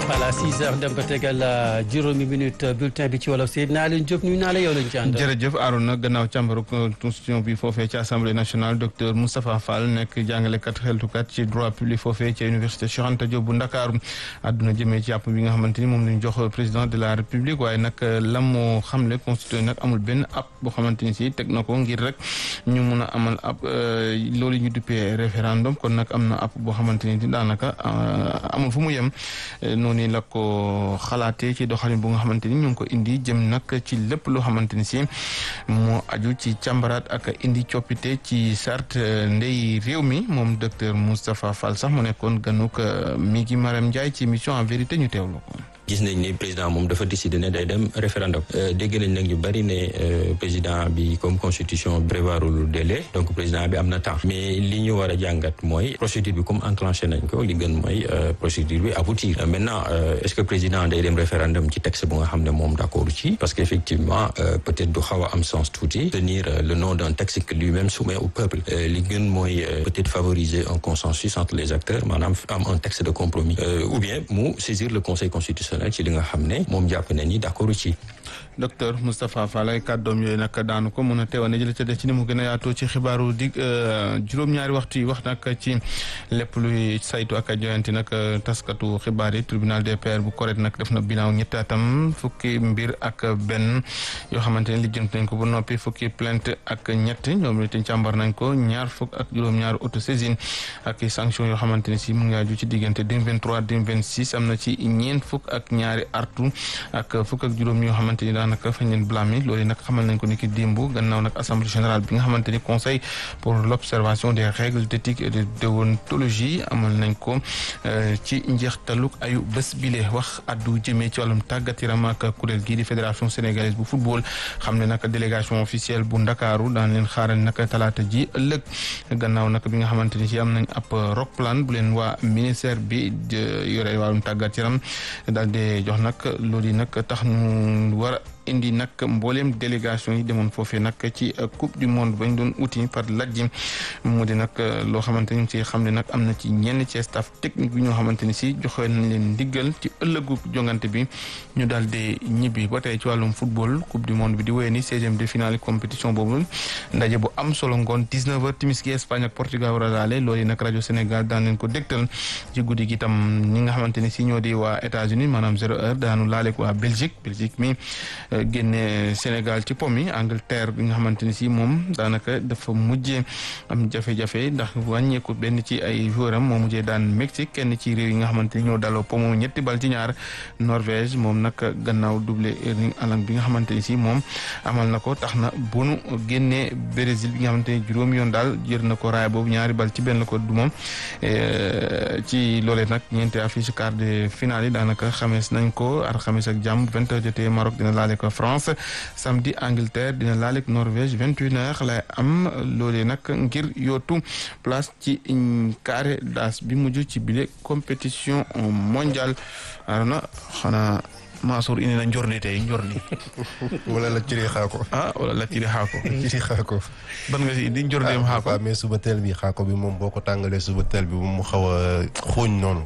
voilà 6 heures dem ba tegal juróomi minute bulletin bi ci wolof Seydina Alioune Diop nuyu naa la yow lañ ci àndal. jërëjëf Arouna gannaaw càmbaru constitution bi foofee ci assemblée nationale docteur Moustapha Fall nekk jàngalekat xeltukat ci droit public foofee ci université Cheikh Anta Diop bu Ndakaaru àdduna jëmee ci yàpp bi nga xamante ni moom lañ jox président de la république waaye nag la moo xamle constitution nag amul benn app boo xamante ni si teg na ko ngir rek ñu mun a amal ab loolu ñu duppee référendum kon nag am na app boo xamante ni daanaka amul fu mu yem noonu la ko xalaatee ci doxalin bu nga xamante ni ñu ngi ko indi jëm nag ci lépp loo xamante ni si moo aju ci càmbaraat ak indi coppite ci sart ndey réew mi moom docteur Moustapha Fall sax mu nekkoon ganuk mi ngi Maram Ndiaye ci émission en vérité ñu teewlu ko. gis nañ ni président moom dafa décidé ne day dem référendum dégg nañ nag ñu bari ne président bi comme constitution prévoirul délai donc président bi am na temps mais li ñu war a jàngat mooy procédure bi comme enclenché nañ ko li gën mooy procédure bi aboutir maintenant est-ce que président day dem référendum ci texte bu nga xam ne moom d'accord ci parce que effectivement peut-être du xaw a am sens tuuti tenir le nom d'un texte que lui-même soumet au peuple li gën mooy peut-être favoriser un consensus entre les acteurs maanaam am un texte de compromis ou bien mu saisir le conseil constitutionnel ci li nga xam ne moom jàpp na ni d'accord ci docteur Moustapha Fall ay kàddoom yooyu nag daanu ko mën a teewa ne jële ca def ci ni mu gën a yaatoo ci xibaaru dig juróom-ñaari waxtu yi wax nag ci lépp luy saytu ak a joyanti nag taskatu xibaar yi tribunal des pairs bu correct nag def na bilan ñetti atam fukki mbir ak benn yoo xamante ne lijjanti nañ ko ba noppi fukki plainte ak ñett ñoom itam càmbar nañ ko ñaar fukk ak juróom-ñaari autosaisine ak sanction yoo xamante ne si mu ngi aju ci diggante 2023 2026 am na ci ñeent fukk ak ñaari artu ak fukk ak juróom yoo xamante ni daanaka fañ leen blâmer loolu nag xamal nañ ko ni ki démb gannaaw nag assemblée générale bi nga xamante ni conseil pour l'observation des règles d'éthique et de déontologie amal nañ ko ci njeextaluk ayu bés bile wax addu jëmee ci wàllum tàggat yaram ak kuréel gii di fédération sénégalaise bu football xam ne nag délégation officielle bu ndakaaru daan leen xaaral nag talaata ji ëllëg gannaaw nag bi nga xamante ni ci am nañ ab rock plan bu leen waa ministère bi yore wàllum tàggat yaram daal di jox nag loolu yi nag tax ñu war a indi nag mbooleem délégation yi demoon foofee nag ci coupe du monde bañ doon uti par lajji mu di nag loo xamante ni ci xam ne nag am na ci ñenn ci staff technique bi ñoo xamante ni si joxe nañ leen ndiggal ci ëllëgu jongante bi ñu daal di ñibbi ba tey ci wàllum football coupe du monde bi di wéyee ni seizième de finale compétition boobu ndaje bu am solo ngoon 19 heures timis gi Espagne ak Portugal war a daale loolu nag rajo Sénégal daan leen ko dégtal ci guddi gi tam ñi nga xamante ni si ñoo di waa États-Unis maanaam zéro heure daanu laale ko waa Belgique Belgique mi génne Sénégal ci pom yi Angleterre bi nga xamante ni si moom daanaka dafa mujjee am jafe-jafe ndax wàññeeku benn ci ay joueur am moo mujjee daan Mexique kenn ci réew yi nga xamante ni ñoo daloo pomo ñetti bal ci ñaar Norvège moom nag gannaaw doublé Erling Haaland bi nga xamante ni si moom amal na ko tax na bonu génnee Brésil bi nga xamante ni juróomi yoon daal jër na ko raaya boobu ñaari bal ci benn ko du moom ci loolee nag ñeenti affiche quart de finale yi daanaka xamees nañ ko ar xamees ak jàmm vingt heures jotee Maroc dina laale ko France samedi Angleterre dina laale ak Norvège vingt une heures lay am loolee nag ngir yootu place ci carré d'as bi mujj ci bile compétition mondiale arona xanaa Mansour indi na njorni tey njorni wala la ciri xaako ah wala la ciri xaako ciri xaako ban nga si indi njorneem xaako waaw mais suba teel bi xaako bi moom boo ko tàngalee suba teel bi moom mu xaw a xooñ noonu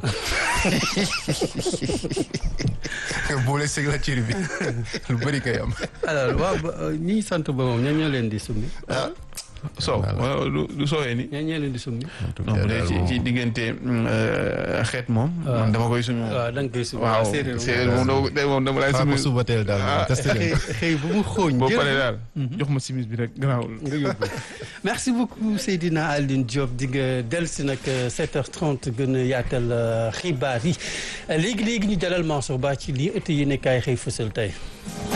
boole sëg la ciri bi lu bëri kay am alors waaw ñi sant ba moom ñoo ñoo leen di summi soow wala du soowee ni ñoo ñoo leen di summi non bu dee ci ci diggante xeet moom man dama koy summi moom waaw da nga koy summi waaw séeréer moom dama day moom dama lay summi xaako suba teel daal moom testé leen xëy bu mu xooñ boo paree daal jox ma simis bi rek garaawul nga yóbbu merci beaucoup Seydina Alioune Diop di nga dellusi nag 7h30 gën a yaatal xibaar yi léegi léegi ñu dalal Mansour Ba ci lii ëtt yi nekkaay xëy fësal tey